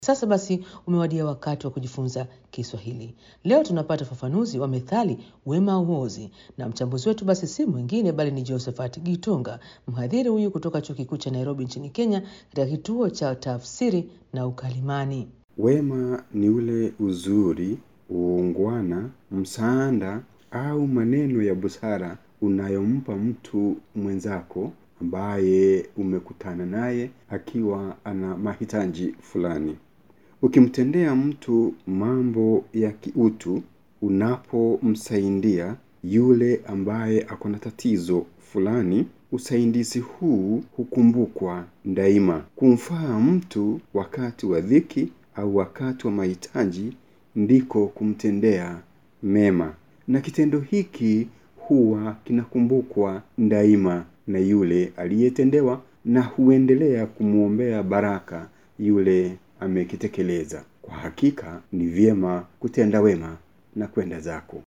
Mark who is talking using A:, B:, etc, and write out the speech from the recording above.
A: Sasa basi umewadia wakati wa kujifunza Kiswahili. Leo tunapata ufafanuzi wa methali wema hauozi, na mchambuzi wetu basi si mwingine bali ni Josephat Gitonga, mhadhiri huyu kutoka Chuo Kikuu cha Nairobi nchini Kenya, katika kituo cha tafsiri na ukalimani.
B: Wema ni ule uzuri, uungwana, msaada au maneno ya busara unayompa mtu mwenzako ambaye umekutana naye akiwa ana mahitaji fulani. Ukimtendea mtu mambo ya kiutu, unapomsaidia yule ambaye ako na tatizo fulani, usaidizi huu hukumbukwa daima. Kumfaa mtu wakati wa dhiki au wakati wa mahitaji ndiko kumtendea mema, na kitendo hiki huwa kinakumbukwa daima na yule aliyetendewa na huendelea kumwombea baraka yule amekitekeleza. Kwa hakika ni vyema kutenda wema na kwenda zako.